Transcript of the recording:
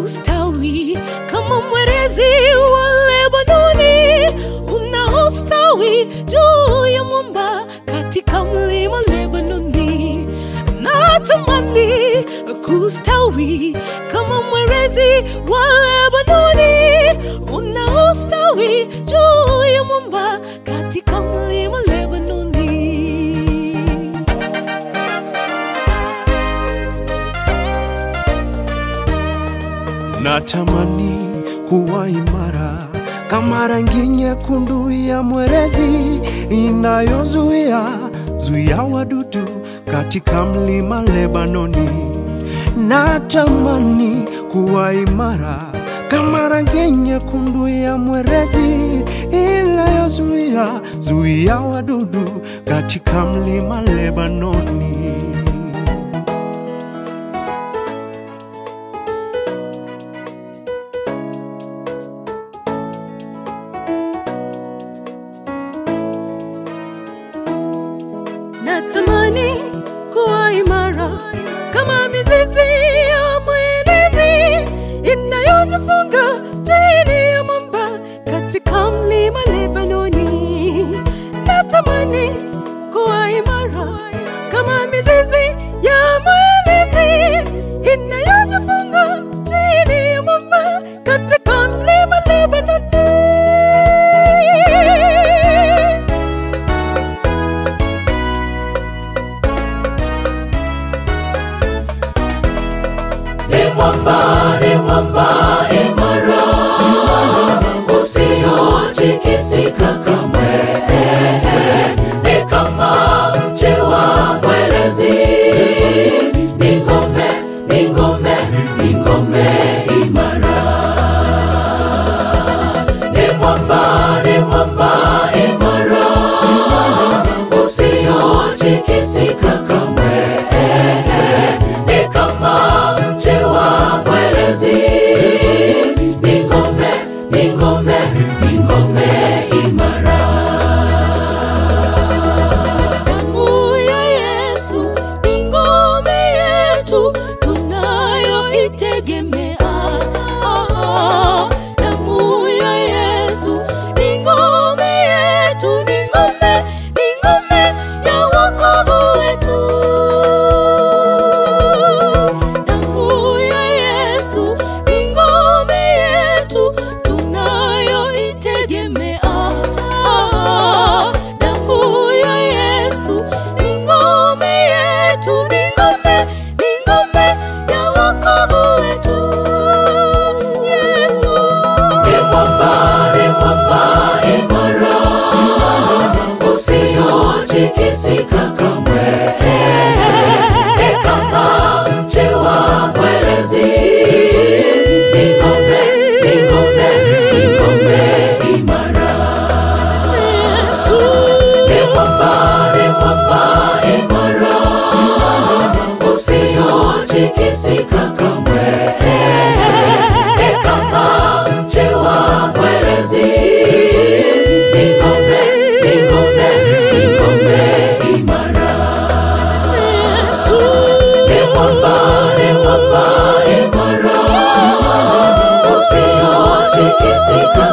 kustawi kama mwerezi wa Lebanoni unaostawi juu ya mwamba katika mlima Lebanoni. Natamani kustawi kama mwerezi wa Lebanoni unaostawi juu ya mwamba katika mlima Lebanoni. Natamani kuwa imara kama rangi nyekundu ya mwerezi inayozuia zuia wadudu katika mlima Lebanoni. Natamani kuwa imara kama rangi nyekundu ya mwerezi inayozuia zuia wadudu katika mlima Lebanoni. Natamani kuwa imara kama mizizi ya mwenezi inayojifunga chini ya mwamba katika mlima Lebanoni. Natamani kuwa imara kama mizizi ya mwenezi inayojifunga chini ya mwamba katika mlima Lebanoni. ni mwamba, ni mwamba imara, usiotikisika kamwe. Ni kama mche wa mwerezi, ni ngome, ni ngome, ni ngome imara. Ni mwamba, ni mwamba imara, usiotikisika kamwe ni kama mche wa mwerezi, ni ngome, ni ngome, ni ngome imara. Damu ya Yesu ni ngome yetu tunayoitegemea. Ah, Damu ya Yesu ni ngome yetu, ni ngome, ni ngome ya wokovu wetu. Damu ya Yesu ni ngome yetu tunayoitegemea. Ah, Damu ya Yesu ni ngome yetu, ni ngome, ni ngome ya wokovu wetu. Yesu. Ni mwamba, ni mwamba imara, usiotikisika kamwe. Ni kama mche wa mwerezi, ni ngome, ni ngome, ni ngome imara. Ni mwamba, ni mwamba imara, usiotikisika kamwe. Ni kama mche wa mwerezi, ni ngome, ni ngome, ni ngome imara. Ni mwamba, ni mwamba imara, usiotikisika